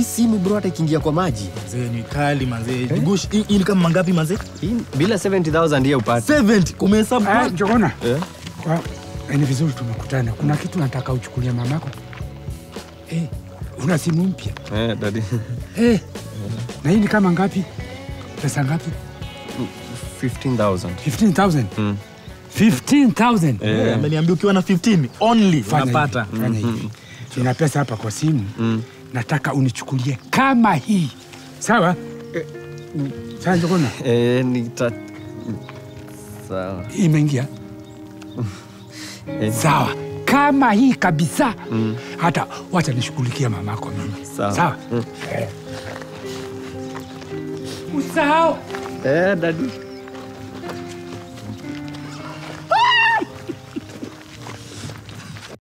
hii simu bro hata ikiingia kwa maji Mzee ni kali manzee. Gush, hii hii ni kama mangapi manzee? hii bila 70000 hiyo upate 70 kumehesabu. Ah, Njogona, Eh? kwa eh, ni vizuri tumekutana. Kuna kitu nataka uchukulie mamako. Eh, una simu mpya eh, daddy eh, na hii ni kama ngapi? Pesa ngapi? 15000 15000 Mm. 15000 Eh, ameniambia ukiwa na 15 only Fanya unapata. hivi, fanya hivi. Nina pesa hapa kwa simu nataka unichukulie kama hii sawa? Eh, sawa Njogona, eh, nita sawa imeingia Eh. sawa kama hii kabisa hata wacha nishughulikia mamako mimi Sawa. sawa? Eh. usahau eh, daddy